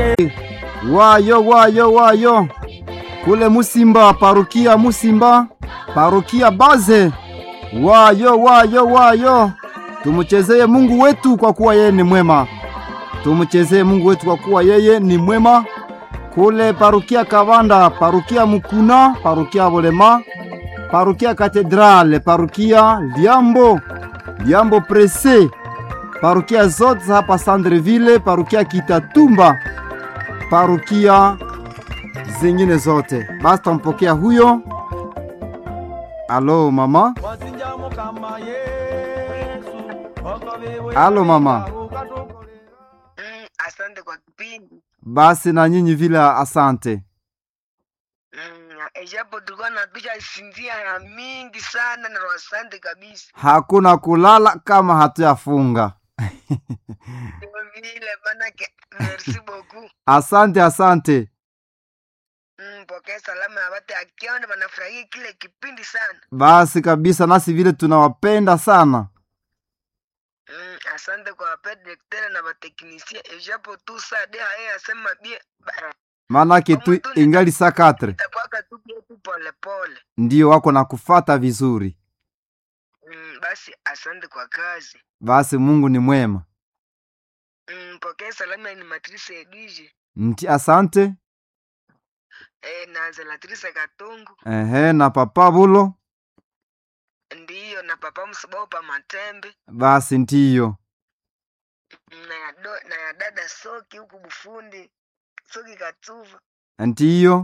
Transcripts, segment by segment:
Wayo wayo wayo kule Musimba, parukia Musimba, parukia Baze. Wayo wayo wayo, tumuchezeye Mungu wetu kwa kuwa yeye ni mwema. Tumuchezeye Mungu wetu kwa kuwa yeye ni mwema. Kule parukia Kavanda, parukia Mukuna, parukia Bolema, parukia Katedrale, parukia Liambo, Liambo Prese, parukia zote hapa Sandreville, parukia Kitatumba, parukia zingine zote. Basi tampokea huyo. Alo mama, alo mama. Mm, asante kwa kipindi Basi na nyinyi vile, asante. mm, ejapo tulikuwa natusha sinzia ya mingi sana na asante kabisa Hakuna kulala kama hatuyafunga. Ndio vile manake merci beaucoup Asante, asante. mm, pokea salama ya watu akiona wanafurahia kile kipindi sana Basi kabisa, nasi vile tunawapenda sana. mm, asante kwa wapedirektere na wateknisia ejapo tu saa de haye asema bie ba- Maanake tu ingali saa katre itakwaka tu bie tu polepole ndio wako na kufata vizuri. mm, basi asante kwa kazi Basi Mungu ni mwema. mm, pokea salama ni matrice edwige Nti asante. eh, na zelatrice katungu Ehe, na papa bulo. ndiyo na papa msibao pa matembe Basi ndiyo. na ya, do, na ya dada soki huku bufundi soki katuva Ndiyo.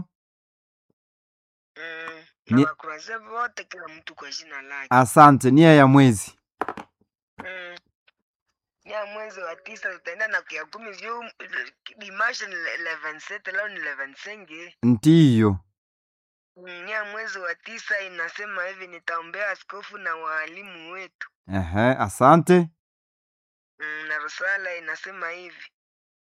mm, Ni- na wakuraze wote kila mtu kwa jina lake Asante, nia ya mwezi. mm. ya mwezi wa tisa tutaenda na kia kumi vyu dimashe ni eleven sete leo ni eleven senge Ndiyo. mm, ya mwezi wa tisa inasema hivi nitaombea askofu na waalimu wetu Ehe, asante. mm, na rusala inasema hivi